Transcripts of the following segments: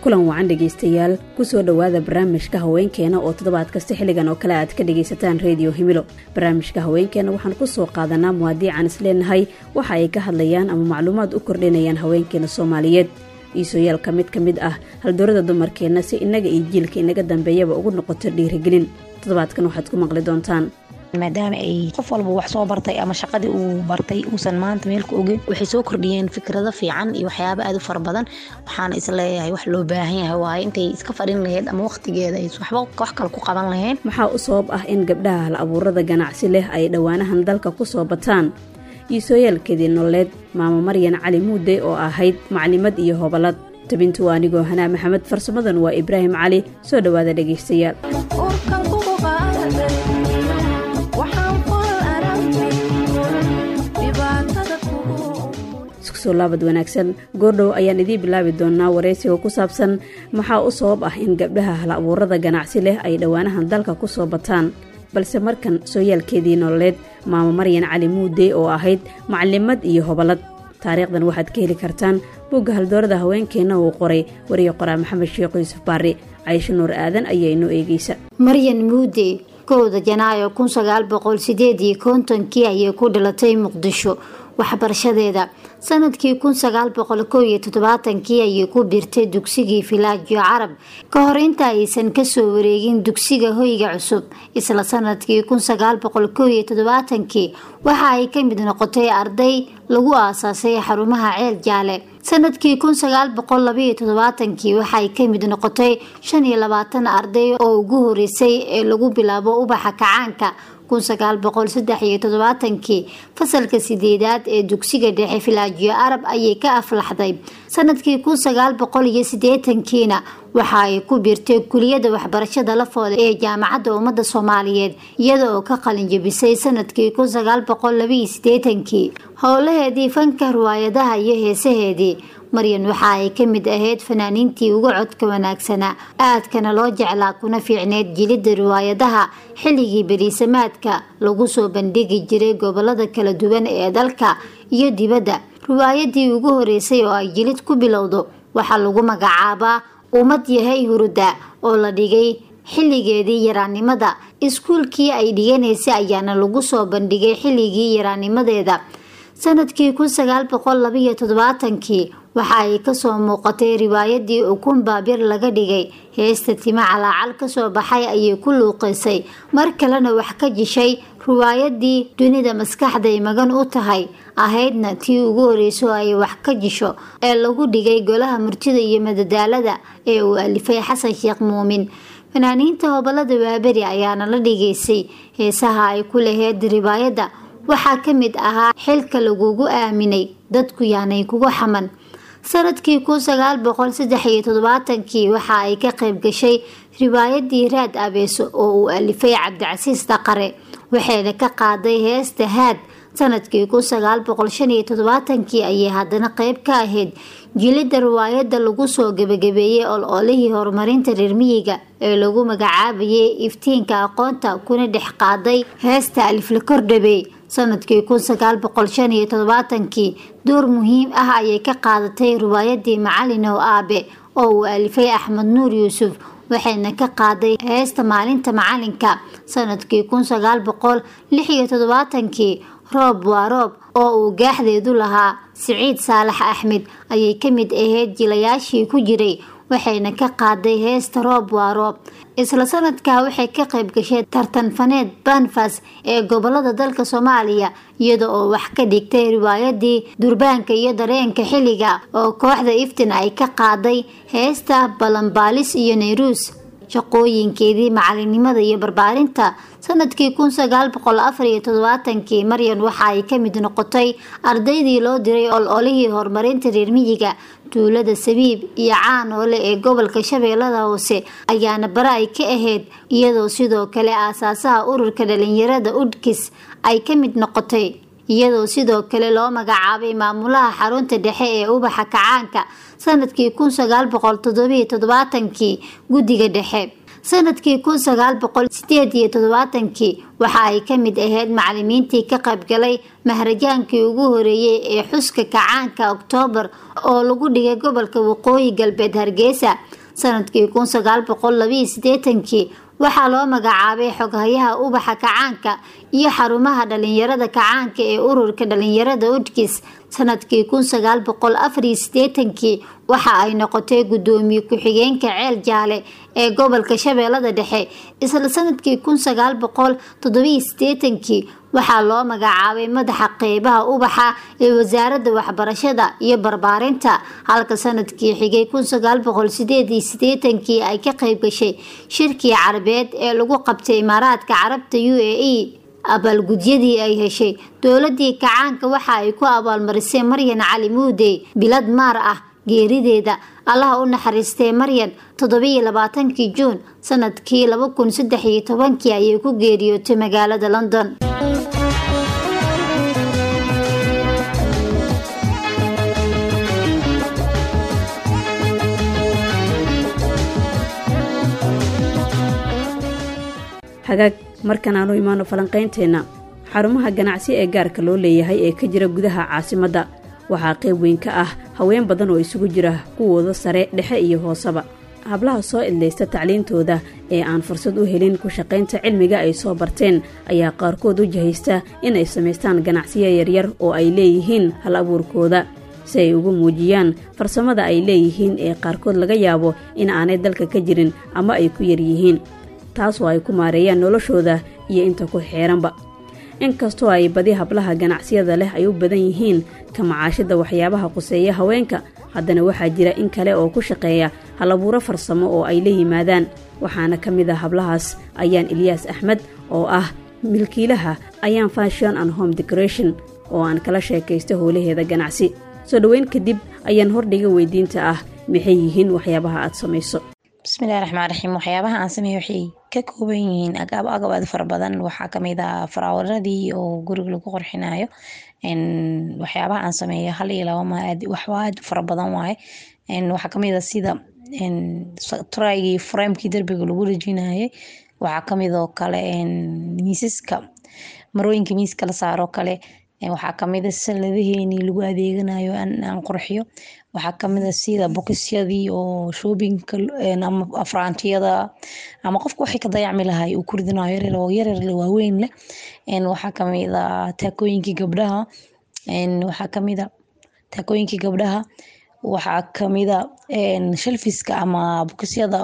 kulan wacan dhegaystayaal kusoo dhowaada barnaamijka haweenkeena oo toddobaad kasta xilligan oo kale aad ka dhagaysataan rediyo himilo barnaamijka haweenkeena waxaan kusoo qaadanaa muwaadiican isleenahay waxa ay ka hadlayaan ama macluumaad u kordhinayaan haweenkeena soomaaliyeed iisooyaalka mid ka mid ah haldoorada dumarkeenna si innaga iyo jiilka inaga dambeeyaba ugu noqoto dhiirigelin toddobaadkan waxaad ku maqli doontaan maadaama ay qof walba wax soo bartay ama shaqadii uu bartay uusan maanta meelka ogeyn waxay soo kordhiyeen fikrado fiican iyo waxyaaba aad u fara badan waxaana isleeyahay wax loo baahan yahay waaye intay iska fadhin lahayd ama waqtigeeda ay waxba wax kale ku qaban lahayn maxaa u sabab ah in gabdhaha hal abuurada ganacsi leh ay dhowaanahan dalka kusoo bataan iisooyaalkeedii nololeed maamo maryan cali muude oo ahayd maclimad iyo hobalad tabintu waa anigoo hanaa maxamed farsamadan waa ibraahim cali soo dhowaada dhegaystayaal iskusoo laabad wanaagsan goordhow ayaan idiin bilaabi doonaa waraysiga ku saabsan maxaa u sabab ah in gabdhaha hal abuurada ganacsi leh ay dhowaanahan dalka kusoo bataan balse markan sooyaalkeedii nololeed maamo maryan cali muude oo ahayd maclimad iyo hobalad taariikhdan waxaad ka heli kartaan bugga haldoorada haweenkeenna uu qoray wariye qoraa maxamed sheekh yuusuf baari caysho nuur aadan ayaa inoo eegeysa maryan muude kowda janaayo kun sagaal boqol sideed iyo kontonkii ayay ku dhalatay muqdisho waxbarashadeeda sanadkii kun sagaal boqol kow iyo toddobaatankii ayay ku biirtay dugsigii filaajiyo carab ka hor inta aysan kasoo wareegin dugsiga hoyga cusub isla sanadkii kun sagaal boqol kow iyo toddobaatankii waxa ay ka mid noqotay arday lagu aasaasay xarumaha ceel jaale sanadkii kun sagaal boqol labaiyo toddobaatankii waxaay ka mid noqotay shan iyo labaatan arday oo ugu horeysay ee lagu bilaabo ubaxa kacaanka kun sagaal boqol saddex iyo toddobaatankii fasalka sideedaad ee dugsiga dhexe filaajiyo arab ayay ka aflaxday sanadkii kun sagaal boqol iyo sideetankiina waxa ay ku biirtay kuliyada waxbarashada lafooda ee jaamacadda ummadda soomaaliyeed iyada oo ka qalinjabisay sanadkii kun sagaal boqol labaiyo sideetankii howlaheedii fanka riwaayadaha iyo heesaheedii maryan waxa ay ka mid ahayd fanaaniintii ugu codka wanaagsanaa aadkana loo jeclaa kuna fiicneyd jilidda riwaayadaha xilligii beriisamaadka lagu soo bandhigi jiray gobolada kala duwan ee dalka iyo dibadda riwaayadii ugu horeysay oo ay jilid ku bilowdo waxaa lagu magacaabaa ummad yahay huruda oo la dhigay xilligeedii yaraannimada iskuulkii ay dhiganaysay ayaana lagu soo bandhigay xilligii yaraannimadeeda sanadkii kun sagaal boqol labaiyo toddobaatankii waxa ay kasoo muuqatay riwaayadii ukun baabir laga dhigay heesta timo calaacal kasoo baxay ayay ku luuqaysay mar kalena wax ka jishay riwaayadii dunida maskaxday magan u tahay ahaydna tii ugu horeyso ay wax ka jisho ee lagu dhigay golaha murtida iyo madadaalada ee uu alifay xasan sheekh muumin fanaaniinta hobalada waaberi ayaana la dhigaysay heesaha ay ku laheyd riwaayadda waxaa ka mid ahaa xilka lagugu aaminay dadku yaanay kugu xaman sanadkii kun sagaal boqol saddex iyo toddobaatankii waxa ay ka qayb gashay riwaayadii raad abeeso oo uu alifay cabdicasiis daqare waxayna ka qaaday heesta haad sanadkii kun sagaal boqol shan iyo toddobaatankii ayay haddana qeyb ka ahayd jilidda riwaayadda lagu soo gebagabeeyey ol-olihii horumarinta reermiyiga ee lagu magacaabayay iftiinka aqoonta kuna dhex qaaday heesta alifla kordhabey sanadkii kun sagaal boqol shan iyo toddobaatankii door muhiim ah ayay ka qaadatay riwaayadii macalinow aabe oo uu alifay axmed nuur yuusuf waxayna ka qaaday heesta maalinta macalinka sanadkii kun sagaal boqol lix iyo toddobaatankii roob waa roob oo uu gaaxdeedu lahaa siciid saalax axmed ayay ka mid ahayd jilayaashii ku jiray waxayna ka qaaday heesta roob waa roob isla sanadkaa waxay ka qayb gashay tartan faneed banfas ee gobolada dalka soomaaliya iyada oo wax ka dhigtay riwaayadii durbaanka iyo dareenka xilliga oo kooxda iftin ay ka qaaday heesta balanbaalis iyo nayruus shaqooyinkeedii macalinimada iyo barbaarinta sanadkii kun sagaal boqol afar iyo toddobaatankii maryan waxa ay ka mid noqotay ardaydii loo diray ol-olihii horumarinta reermiyiga tuulada sabiib iyo caanoole ee gobolka shabeellada hoose ayaana bare ay ka ahayd iyadoo sidoo kale aasaasaha ururka dhalinyarada udkis ay ka mid noqotay iyadoo sidoo kale loo magacaabay maamulaha xarunta dhexe ee ubaxa kacaanka sanadkii kun sagaal boqol toddobiyo toddobaatankii guddiga dhexe sanadkii kun sagaal boqol sideed iyo toddobaatankii waxa ay ka mid ahayd macalimiintii ka qaybgalay maharajaankii ugu horeeyey ee xuska kacaanka oktoobar oo lagu dhigay gobolka waqooyi galbeed hargeysa sanadkii kun sagaal boqol labiiyo sideetankii waxaa loo magacaabay xoghayaha ubaxa kacaanka iyo xarumaha dhalinyarada kacaanka ee ururka dhalinyarada udkis sanadkii kun sagaal boqol afariyo sideetankii waxa ay noqotay gudoomiye ku-xigeenka ceel jaale ee gobolka shabeellada dhexe isla sanadkii kun sagaal boqol toddobiyo sideetankii waxaa loo magacaabay madaxa qeybaha ubaxa ee wasaaradda waxbarashada iyo barbaarinta halka sanadkii xigay kun sagaal boqol sideed iyo sideetankii ay ka qeyb gashay shirkii carabeed ee lagu qabtay imaaraadka carabta u a e abaalgudyadii ay heshay dowladii kacaanka waxa ay ku abaalmarisay maryan cali muudey bilad maar ah geerideeda allaha u naxariistay maryan toddobiyo labaatankii juun sanadkii laba kun saddex iyo tobankii ayay ku geeriyootay magaalada london hagaag markan aanu imaano falanqaynteenna xarumaha ganacsi ee gaarka loo leeyahay ee ka jira gudaha caasimadda waxaa qayb weyn ka ah haween badan oo isugu jira kuwooda sare dhexe iyo hooseba hablaha soo idlaysta tacliintooda ee aan fursad u helin ku shaqaynta cilmiga ay soo barteen ayaa qaarkood u jahaysta in ay samaystaan ganacsiyo yaryar oo ay leeyihiin hal abuurkooda si ay ugu muujiyaan farsamada ay leeyihiin ee qaarkood laga yaabo in aanay dalka ka jirin ama ay ku yaryihiin taasoo ay ku maareeyaan noloshooda iyo inta ku xeeranba inkastoo ay badi hablaha ganacsiyada leh ay u badan yihiin ka macaashida waxyaabaha quseeya haweenka haddana waxaa jira in kale oo ku shaqeeya halabuuro farsamo oo ay la yimaadaan waxaana ka mid a hablahaas ayaan ilyaas axmed oo ah milkiilaha ayaan fashion and home decoration oo aan kala sheekaysta howlaheeda ganacsi soo dhoweyn kadib ayaan hordhiga weydiinta ah maxay yihiin waxyaabaha aad samayso bismillahi raxmaan raxiim waxyaabaha aan sameeyo waxay ka kooban yihiin agaab agab aad fara badan waxaa kamid ah faraawaradii oo guriga lagu qorxinayo waxyaabaha aan sameeyo hal iyo laba ma waxba aad u fara badan waaye waxaa kamid ah sida traygii framekii derbiga lagu rajinayay waxaa kamid oo kale miisaska marooyinka miiska la saaro kale waxaa kamid a salladaheenii lagu adeeganayo aan qurxiyo waxaa kamid a sida bokisyadii oo shoobinka ama afraantiyada ama qofka waxay ka dayacmi lahay uu ku ridinayo yaryar oo yaryar waaweyn leh waxaa kamid a taakooyinkii gabdhaha waxaa kamid a taakooyinkii gabdhaha waxaa kamid a shalfiska ama bokisyada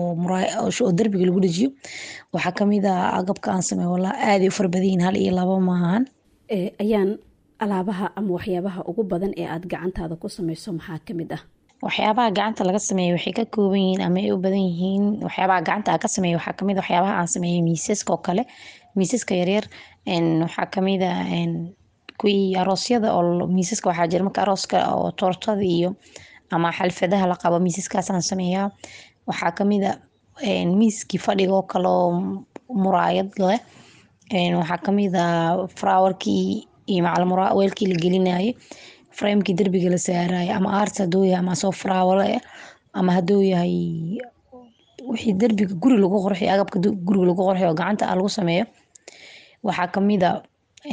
oo derbiga lagu dhajiyo waxaa kamid a agabka aan sameeyo walaa aaday u farbadayiin hal iyo laba maahan ayaan alaabaha ama waxyaabaha ugu badan ee aad gacantaada ku samayso maxaa kamid ah waxyaabaha gacanta laga sameeyo waxay ka kooban yihiin ama ay u badan yihiin waxyaabaha gacanta aan ka sameeyo waxaa kamid waxyaabaha aan sameeyay miisaska oo kale miisaska yaryar waxaa kamid a kuwii aroosyada oo miisaska waxaa jira marka arooska oo toortada iyo ama xalfadaha la qabo miisaskaasaan sameeyaa waxaa kamid a miiskii fadhiga oo kale oo muraayad leh waxaa kamid a faraawarkii iyo macalweelkii la gelinayay framekii derbiga la saarayo ama art haduu yahay ama soo faraawale ama haduu yahay wixii derbiga guri lagu qorxiyo agabka guriga lagu qorxiyo oo gacanta lagu sameeyo waxaa kamid a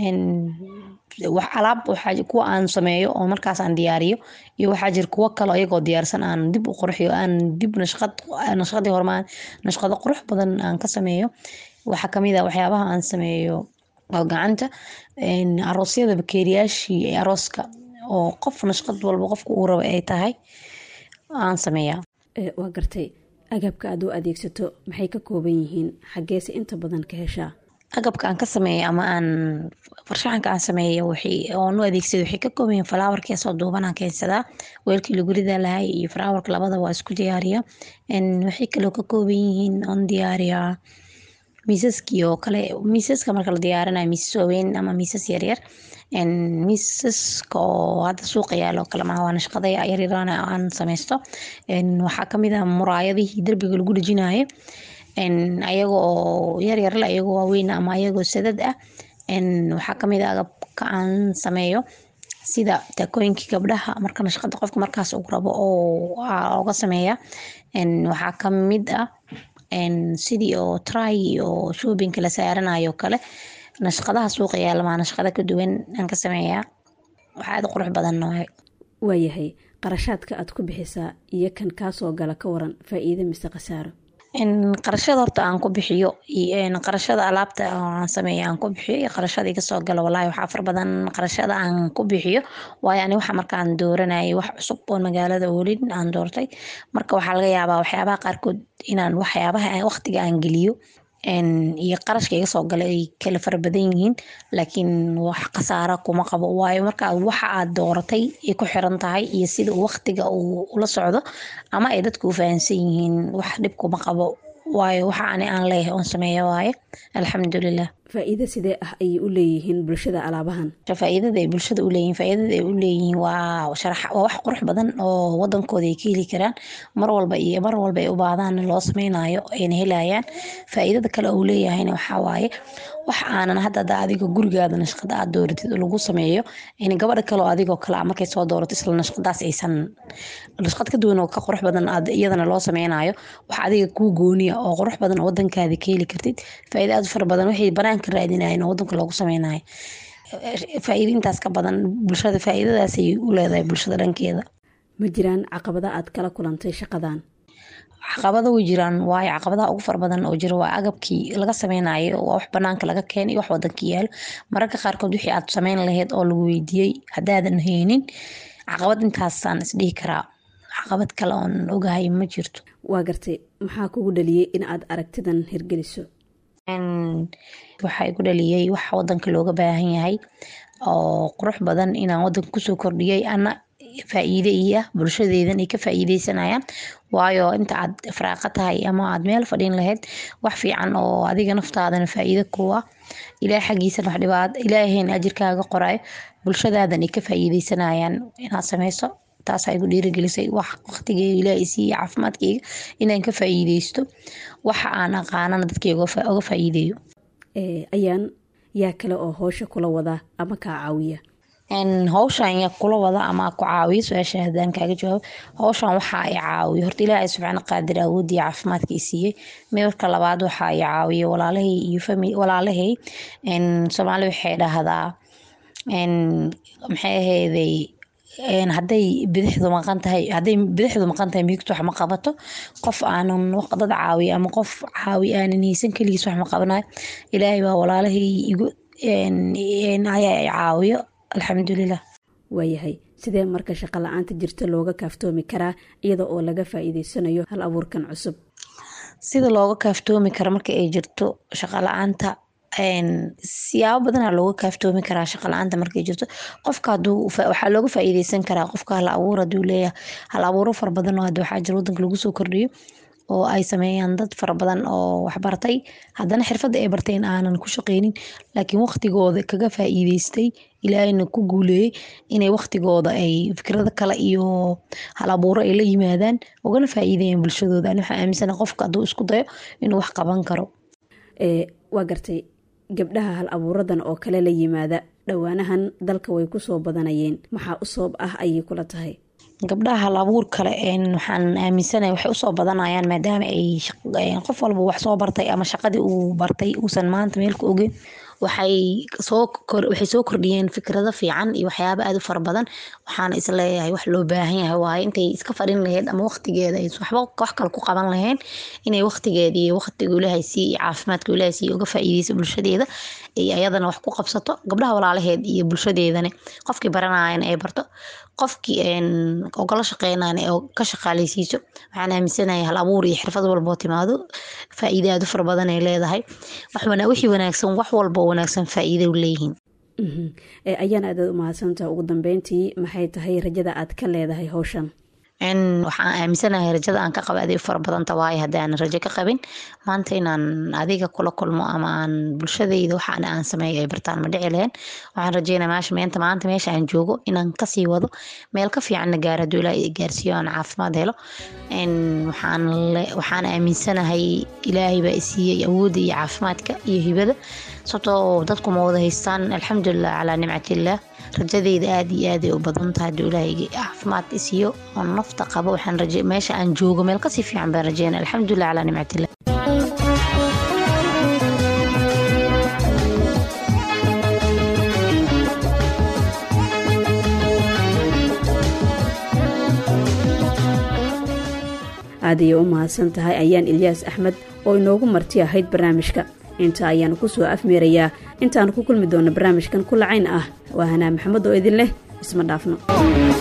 alaab kuwa aan sameeyo oo markaas aan diyaariyo iyo waxaa jira kuwo kale iyagoo diyaarsan aan dib u qorxiyo aan dib nashqadii hormaan nashqado qurux badan aan ka sameeyo waxaa kamid a waxyaabaha aan sameeyo oo gacanta aroosyada bakeeriyaashii arooska oo qof nashqad walba qofka uu raba ay tahay aan sameeyaa waa gartay agabka aad u adeegsato maxay ka kooban yihiin xaggeese inta badan ka heshaa agabka aan ka sameeyo ama aan farshaxanka aan sameeyo oon u adeegsado waxay ka kooban yihiin falaawarkii soo duubanaan keensadaa weelkii lagu ridaa lahay iyo falaawarka labada waa isku diyaariya waxay kaloo ka kooban yihiin oon diyaariyaa miisaskii oo kale miisaska marka la diyaarinayo miisas waaweyn ama miisas yaryar miisaska oo hadda suuqa yaalo kale maha waa nashqada yaryarana aan sameysto waxaa kamid ah muraayadihii derbiga lagu dhejinayo ayaga oo yaryar le ayagoo waaweyn ama ayagoo sadad ah waxaa kamid ah agabka aan sameeyo sida taakooyinkii gabdhaha marka nashqada qofka markaas uu rabo oo oga sameeya waxaa kamid ah sidii oo try oo shoobinka la saaranayo kale nashqadaha suuqa yaalamaa nashqada ka duwan aan ka sameeyaa wax aada qurux badan waay waayahay qarashaadka aad ku bixisaa iyo kan kaasoo gala ka waran faa-iido mise khasaaro qarashada horta aan ku bixiyo qarashada alaabta aan sameeya aan ku bixiyo iyo qarashada iga soo gala walaahi waxaa far badan qarashada aan ku bixiyo waayo ani waxa markaan dooranayay wax cusub oo magaalada oolin aan doortay marka waxaa laga yaabaa waxyaabaha qaarkood inaan waxyaabaha waqtiga aan geliyo iyo qarashka iga soo gala ay kala fara badan yihiin laakiin wax khasaara kuma qabo waayo marka waxa aad dooratay ay ku xiran tahay iyo sida waqtiga uu ula socdo ama ay dadku u fahansan yihiin wax dhib kuma qabo waayo waxa ani aan leeyahay oon sameeya waaye alxamdulilah faa-iido sidee ah ayay u leeyihiin bulshada alaabahan faa-iidada ay bulshada u leeyihin faa-iidada ay u leeyihiin waa sharax waa wax qurux badan oo wadankooda ay ka heli karaan mar walba iyo mar walba ay u baahdaan loo sameynayo ayna helayaan faa-iidada kale uu leeyahayna waxaa waaye wax aanan hadda ada adiga gurigaada nashqada aad dooratid lagu sameeyo in gabadha kale oo adigoo kale markay soo doorato isla nashqadaas aysan nashqad ka duwan oo ka qurux badan iyadana loo sameynayo wax adiga kuu gooniya oo qurux badan oo wadankaada ka heli kartid faa-iida aad fara badan waxay banaanka raadinayen oo wadanka loogu sameynayo faa-iida intaas ka badan bulshada faa-iidadaasay u leedahay bulshada dhankeeda ma jiraan caqabada aad kala kulantay shaqadan caqabada way jiraan waayo caqabadaha ugu fara badan oo jira waa agabkii laga sameynayo waa wax banaanka laga keenay wax wadanka yaalo mararka qaarkood wixii aad sameyn lahayd oo lagu weydiiyey haddaadan haynin caqabad intaasaan isdhihi karaa caqabad kale oon ogahay ma jirto waa gartay maxaa kugu dhaliyey in aad aragtidan hirgeliso waxaa igu dhaliyey wax wadanka looga baahan yahay oo qurux badan inaan wadanka kusoo kordhiyay ana faa-iide iyo ah bulshadeedan ay ka faa-iideysanayaan waayo inta aad faraaqa tahay ama aad meel fadhin lahayd wax fiican oo adiga naftaadana faa-iide kuwa ilaah xaggiisana wax dhibaat ilaahayna ajirkaaga qorayo bulshadaadan ay ka faa-iideysanayaan inaad sameyso taasaa igu dhiirigelisay wax waqtigeyga ilaahay siiya caafimaadkeyga inaan ka faa-iideysto waxa aan aqaanana dadkeyga oga faa-iideeyo ayaan yaa kale oo howsha kula wada ama kaa caawiya howshan yaa kula wada ama ku caawiya su-aasha hadaan kaaga jawaabo howshan waxaa i caawiya horta ilaahay subxaana qaadir awoodii caafimaadka i siiyey midka labaad waxaa i caawiya walaalahay iyo fami walaalahay soomaali waxay dhahdaa maxay ahayday hadday bidixdu maqan tahay hadday bidixdu maqan tahay midigtu wax ma qabato qof aanan dad caawiya ama qof caawi aanan haysan keligiis wax ma qabanayo ilaahay baa walaalahay igu ayaa i caawiyo alxamdulilah waayahay sidee marka shaqo la-aanta jirta looga kaaftoomi karaa iyada oo laga faa-iideysanayo hal abuurkan cusub sida looga kaaftoomi karo marka ay jirto shaqo la-aanta siyaabo badanaa looga kaaftoomi karaa shaqa la-aanta markay jirto qofka haduu waxaa looga faa-iideysan karaa qofka hal abuur haduu leeyahay hal abuuro fara badan oo hadda waxaa jira wadanka lagu soo kordhiyo oo ay sameeyaan dad fara badan oo waxbartay haddana xirfadda ay barteen aanan ku shaqeynin laakiin waqtigooda kaga faa-iideystay ilaahayna ku guuleeyey inay waqtigooda ay fikrado kale iyo hal abuuro ay la yimaadaan ugana faa-iideeyaan bulshadooda ani waxaa aaminsana qofka hadduu isku dayo inuu wax qaban karo waa gartay gabdhaha hal abuuradan oo kale la yimaada dhowaanahan dalka way kusoo badanayeen maxaa u sabab ah ayay kula tahay gabdhaha hal abuur kale waxaan aaminsanay waxay usoo badanayaan maadaama ay qof walba wax soo bartay ama shaqadii uu bartay uusan maanta meelka ogeyn waxay soowaxay soo kordhiyeen fikrado fiican iyo waxyaaba aada u fara badan waxaana isleeyahay wax loo baahan yahay waaye intay iska fadhin lahayd ama waqtigeeda ay waxba wax kale ku qaban lahayn inay waqtigeeda iyo waqtiga ilaahay sii iyo caafimaadka ilaahay sii uga faa-iideyso bulshadeeda ay ayadana wax ku qabsato gabdhaha walaalaheed iyo bulshadeedana qofkii baranayan ay barto qofkii ogala shaqeynayan ee ka shaqaaleysiiso waxaan aaminsanahay hal abuur iyo xirfad walboo timaado faa-iide aada u fara badan ay leedahay wixii wanaagsan wax walba wanaagsan faa-iide leeyihiin ayaan aadaad umahadsantaha ugu dambeyntii maxay tahay rajada aad ka leedahay howshan waxaan aaminsanahay rajada aan ka qaba aday u fara badanta waayo haddii aan rajo ka qabin maanta inaan adiga kula kulmo ama aan bulshadayda waxaan aan sameeyo ay bartaan ma dhici lahayn waxaan rajeynaa meesha meenta maanta meesha aan joogo inaan kasii wado meel ka fiicanna gaaro hadduu ilaahay gaarsiiyo aan caafimaad helo waxaan waxaan aaminsanahay ilaahay baa isiiyey awoodda iyo caafimaadka iyo hibada sababtoo dadku ma wada haystaan alxamdulilah calaa nimcatillaah rajadeyda aada iyo aaday u badan tahay hadduu ilaahay caafimaad isiiyo oo nafta qabo waxaan raje meesha aan joogo meel kasii fiican baan rajeynaa alxamdulilah calaa nimcatillah aadayay u mahadsan tahay ayaan ilyaas axmed oo inoogu marti ahayd barnaamijka inta ayaanu ku soo afmeerayaa intaanu ku kulmi doona barnaamijkan ku lacayn ah waa hanaa maxamed oo idin leh isma dhaafno